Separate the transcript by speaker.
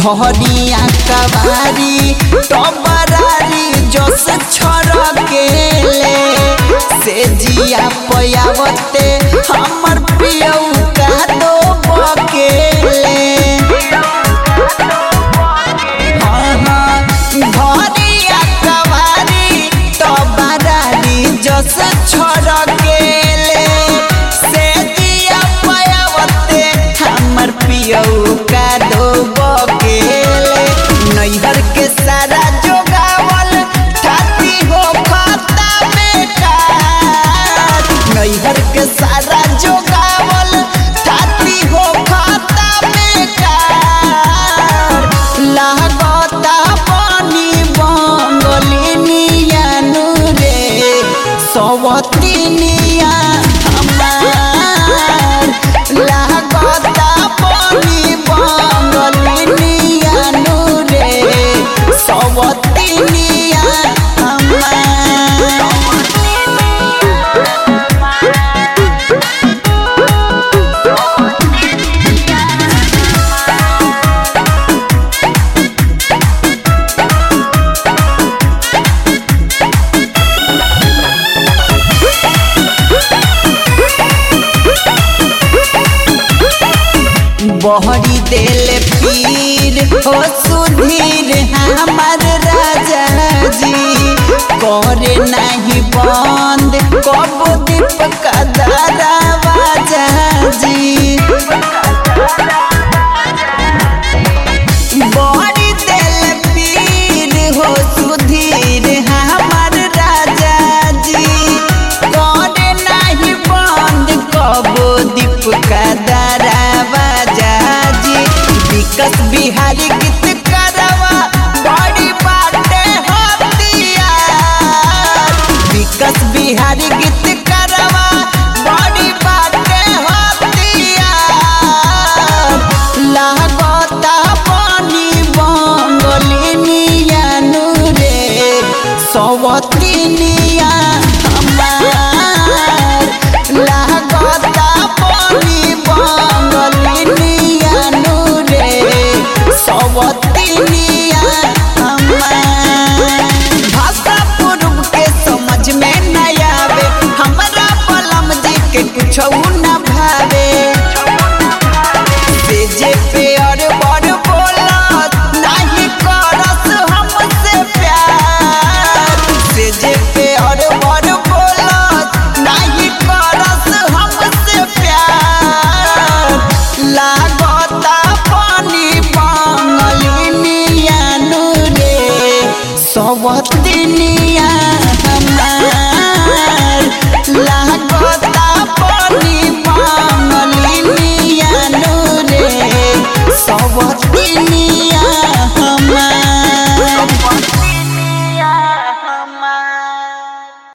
Speaker 1: धरिया कबारी टबरारी जस छड़केले से जिया पयावते हमर पियऊ का दो बकेले हाँ, हाँ, धरिया कबारी टबरारी जस छड़केले से जिया पयावते हमर पियऊ का दो बकेले नैहर के सारा जोगावल ठाती हो खाता बेकार नैहर के सारा जोगावल ठाती हो खाता बेकार लागता पानी बंगलिनिया रे सवतिनिया हमार लागता पानी बंगलिनिया रे सवतिनिया हमार बहरी देल पीर हो सुधीर हमार राजा जी करे नहीं बंद कब दीप कदरा बाजा जी बहरी देल पीर हो सुधीर हमार राजा जी करे नहीं बंद कब दीप कदरा बाजा जी विकस बिहारी गीत करवा बड़ी बाटे हथियार विकस बिहारी गीत